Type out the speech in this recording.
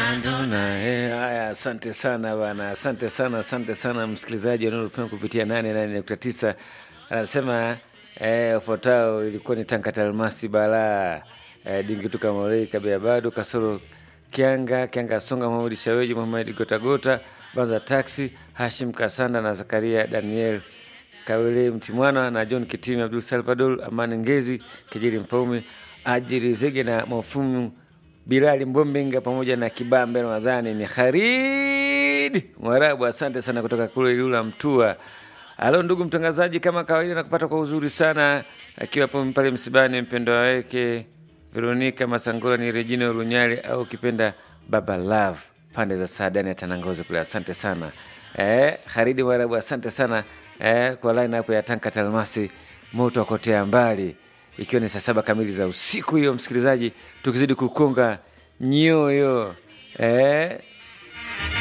Madonna, eh, haya, asante sana bana, asante sana, asante sana msikilizaji wanaofanya kupitia nane nane nukta tisa anasema eh, ufuatao ilikuwa ni Tankata Almasi Balaa eh, Dingituka Morei Kabea Bado Kasoro Kianga Kianga Songa Muhamadi Shaweji Muhamadi Gotagota Banza Taxi Hashim Kasanda na Zakaria Daniel Kawele Mtimwana na John Kitimi Abdul Salvador Amani Ngezi Kijiri Mfaume Ajiri Zege na Mafumu Bilali Mbombenga pamoja na Kibambe Ramadhani ni Khalid Mwarabu. Asante sana kutoka kule Ilula Mtua. Halo ndugu mtangazaji, kama kawaida nakupata kwa uzuri sana akiwa hapo pale msibani, mpendo wake Veronica Masangola ni Regina Lunyali au ukipenda Baba Love pande za Saadani ya Tanangozi kule. Asante sana eh, Khalid Mwarabu, asante sana eh, kwa line hapo ya Tanka Talmasi moto wakotea mbali ikiwa ni saa saba kamili za usiku hiyo, msikilizaji, tukizidi kukonga nyoyo eh,